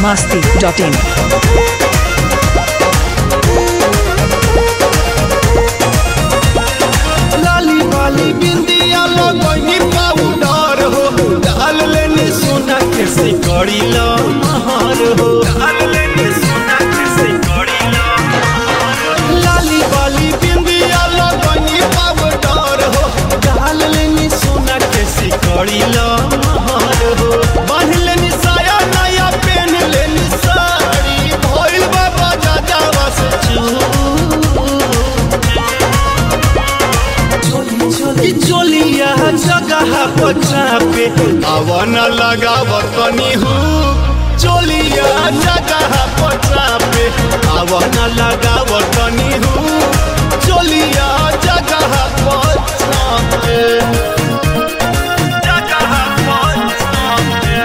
masti.in. लाली वाली बिंदिया लगनी पाउडर हो डाल लेनी सोना के सिकड़ी लो महार हो डाल लेनी सोना के सिकड़ी लो लाली वाली बिंदिया लगनी पाउडर हो डाल लेनी सोना के सिकड़ी लो महार हो बांध लेनी साया नया पहन लेनी साड़ी भइल बाबा जाजावा से चू चोली चोलिया जगह पचा पे अवन लगाव तनी हूँ चोलिया जगह पचा पे अवन लगाव तनी हूँ चोलिया जगह पचा पे जगह पचा पे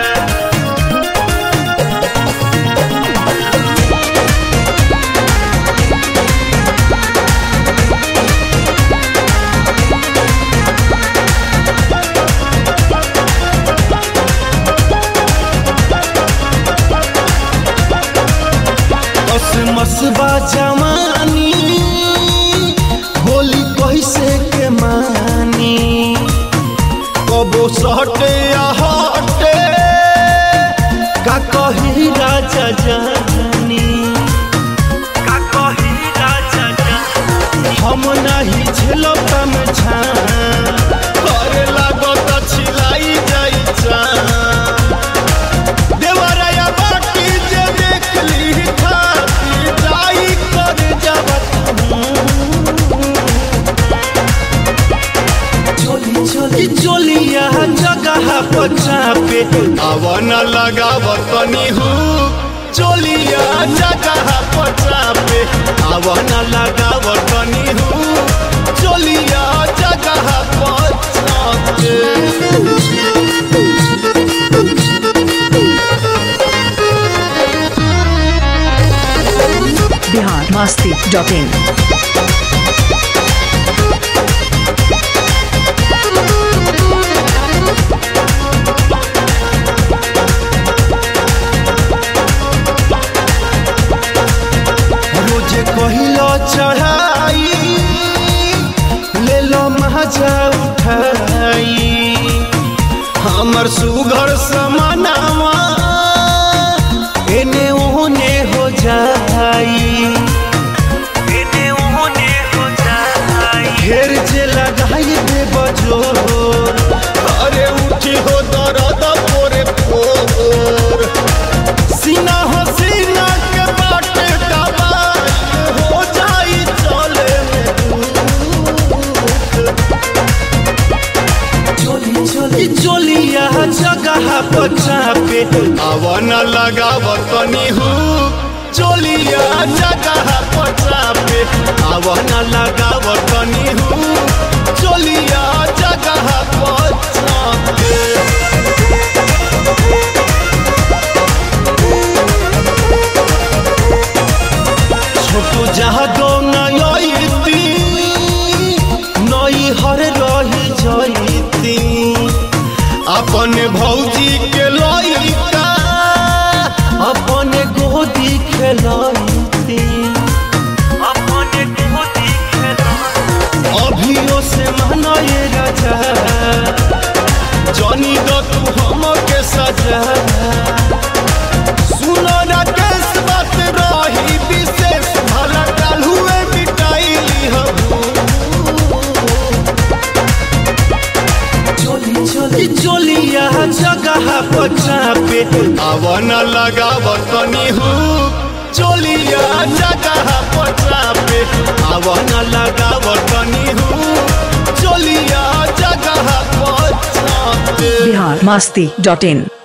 मसबा जवानी होली कैसे के मानी कबो सटे या हटे का कही राजा जानी का कही राजा जानी हम नहीं झेलब तम करे लागत छिलाई जाई जान देवराया बाटी जे देखली खाती जाई कर जबत चोली चोली चोलिया जगह पचा पे अवन लगाव तनी हूँ चोलिया जगह पचा पे अवन लगाव तनी हूँ चोलिया जगह पचा पे Bihar masti.in. रोजे कहिलो चढ़ाई ले लो मजा उठाई हमर सुघर समानावा एने ओने हो जाई एने ओने हो जाई घेर जे लगाई दे बजो अरे उठी हो दर्द पोरे पोर सीना हो सीना के बाटे दबाई हो जाई चले चोली चोली चोलिया जगह पचा पे अवन लगाव तनी हूँ चोलिया जगह पचा पे अवन लगाव तनी हूँ चोलिया जगह पचा पे छोटू जहाँ दो नयती नई हर रही जयती अपन भौजी के लइका अपन गोदी खेलती अपन गोदी अभियो से मनये राजा जनी दो तू हम के सजा सुनो राकेश बात रही विशेष भला काल हुए मिटाइली हबू चोली चोली चोलिया जगह पचा पे अवन लगाव तनी हूँ चोलिया जगह पचा पे अवन लगाव तनी हूँ चोलिया जगह पचा पे Bihar masti.in.